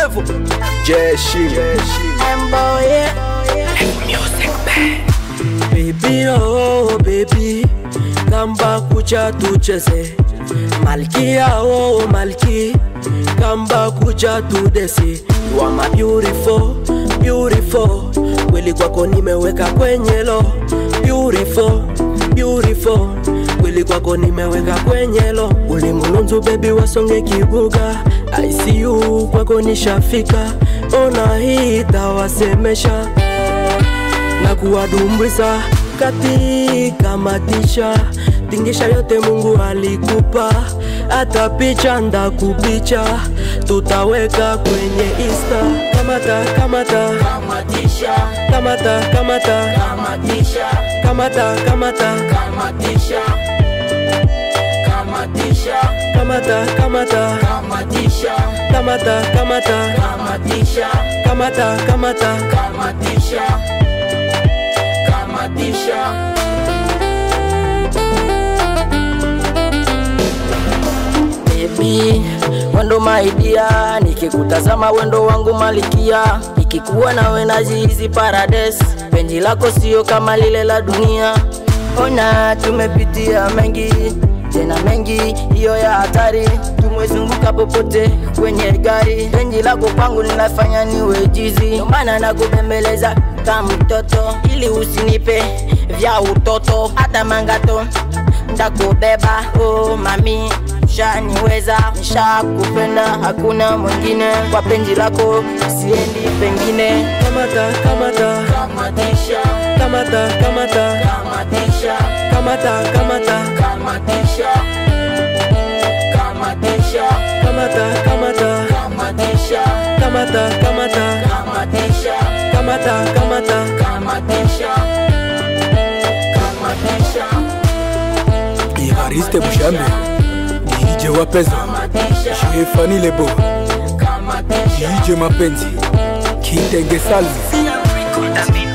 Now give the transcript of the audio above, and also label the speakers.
Speaker 1: level jeshi
Speaker 2: Baby oh baby, kamba kucha tucheze, malkia oh malki, kamba kucha tudesi. You are my beautiful, beautiful, kweli kwako nimeweka kwenye lo, beautiful, beautiful, kweli kwako nimeweka kwenye lo. Ulimulunzu baby wasonge kibuga, I see you kwako nishafika, ona hii itawasemesha na kuwadumbwisa katika matisha tingisha yote Mungu alikupa, hata picha ndakupicha, tutaweka kwenye Insta. Kamata kamata
Speaker 3: Kamatisha,
Speaker 2: kamata kamata
Speaker 3: kamatisha,
Speaker 2: kamata kamata
Speaker 3: kamatisha, kamatisha,
Speaker 2: kamata kamata
Speaker 3: kamatisha,
Speaker 2: kamata kamata
Speaker 3: kamatisha,
Speaker 2: kamata kamata
Speaker 3: kamatisha, kamatisha. Baby, wendo maidia, nikikutazama wendo wangu malikia, nikikuwa nawe najihizi paradise, penzi lako sio kama lile la dunia. Ona tumepitia mengi tena mengi, hiyo ya hatari, tumezunguka popote kwenye gari, penzi lako kwangu linafanya niwe jizi, ndio maana nakubembeleza kama mtoto, ili usinipe vya utoto, hata mangato ndakubeba oh mami shaniweza nishakupenda hakuna mwingine kwa penzi lako siendi pengine
Speaker 2: kamata kamata
Speaker 3: kamatisha
Speaker 2: kamata kamata
Speaker 3: kamatisha
Speaker 2: kamata kamata
Speaker 3: kamatisha kamatisha
Speaker 2: kamata kamata
Speaker 3: kamatisha
Speaker 2: kamata kamata
Speaker 3: kamatisha
Speaker 2: kamata kamata
Speaker 3: kamatisha kamatisha
Speaker 1: Evariste Bushambe DJ Wapeza
Speaker 3: kamatisha
Speaker 1: Shefani Lebo
Speaker 3: kamatisha
Speaker 1: DJ Mapenzi Kitenge Salvi
Speaker 3: kamatisha